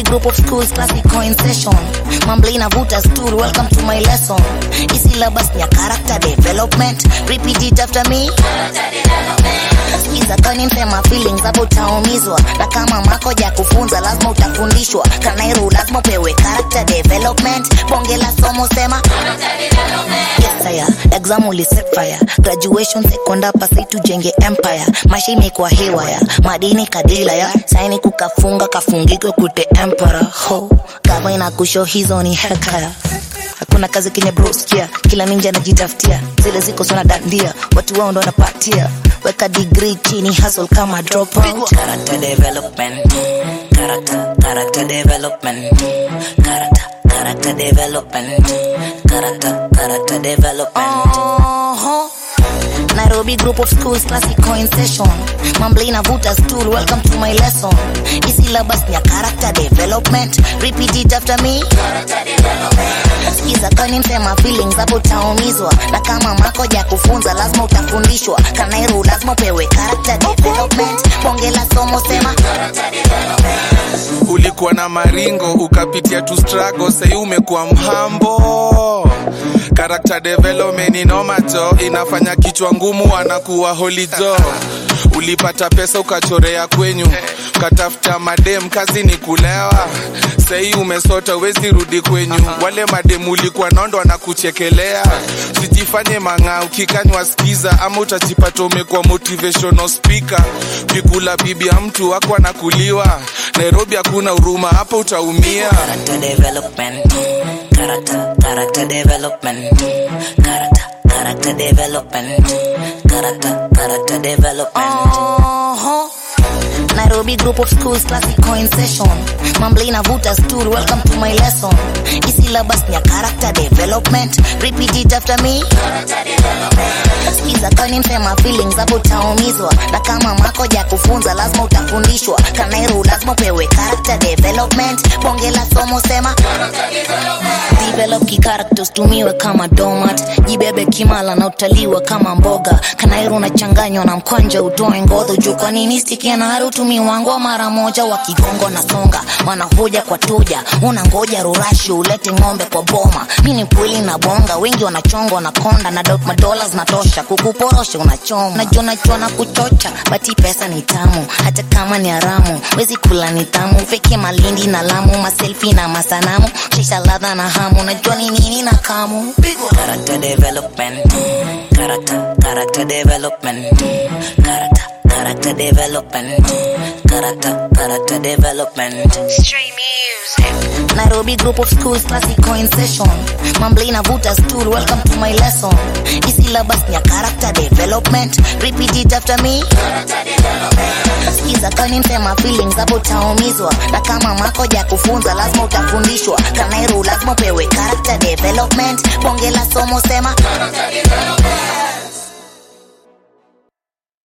group of schools classic in session mamble inavuta stool welcome to my lesson hii syllabus ni ya character development repeat it after me Sikiza kani msema feelings hapo utaumizwa na kama mako ja kufunza lazima utafundishwa kanairu lazima upewe character development bonge la somo sema yes sir exam uliset fire graduation sekondar pasi tujenge empire maisha imekuwa hewaya madini kadila ya saini kukafunga kafungikwe kute empara ho kama inakusho hizo ni hekaya hakuna kazi kenye broskia kila ninja anajitafutia zile ziko sona dandia watu wao ndo wanapatia weka degree chini hustle kama dropout Character development. Character, character development. Character, character development. Character, character development. Oho. Nairobi group of schools classic in session mamble inavuta stool welcome to my lesson hii syllabus ni ya character development repeat it after me sikiza kani msema feelings hapo utaumizwa na kama mako ja kufunza lazima utafundishwa kanairu lazima upewe character development bonge la somo sema ulikuwa na maringo ukapitia tu struggle sai umekuwa mhambo character development inomacho inafanya kichwa ngumu anakuwa holijo ulipata pesa ukachorea kwenyu ukatafuta madem kazi ni kulewa sahii umesota wezi rudi kwenyu wale madem ulikuwa nondo wanakuchekelea sijifanye mang'aa ukikanywa skiza ama utajipata umekuwa motivational speaker vikula bibi ya mtu wako anakuliwa nairobi hakuna huruma hapo utaumia Character development. Character, character development. Character, character development. Character, character development. Oho. Nairobi group of schools classic in session mamble inavuta stool welcome to my lesson hii syllabus ni ya character development repeat it after me sikiza kani msema feelings hapo utaumizwa na kama mako ja kufunza lazima utafundishwa kanairu lazima upewe character development bonge la somo sema develop kicharacters tumiwe kama domat jibebe kimala na utaliwa kama mboga kanairu unachanganywa na mkwanja utoe ngodho juu kwa nini stikia na haru tumiwangwa mara moja wakigongo na songa wanahoja kwa tuja unangoja rurashi ulete ng'ombe kwa boma mi ni kweli na bonga wengi wanachongwa na konda na dot madola zinatosha kukuporosha unachoma najua najua na kuchocha bati pesa ni tamu hata kama ni haramu wezi kula ni tamu feke malindi na lamu maselfi na masanamu shisha ladha na hamu najua ni nini na kamu Character development. Character, character development. Character, character development. Character, character development. Nairobi group of schools classic in session mamble inavuta stool welcome to my lesson hii syllabus ni ya character development repeat it after me sikiza kani msema feelings hapo utaumizwa na kama mako ja kufunza lazima utafundishwa kanairu lazima upewe character development bonge la somo sema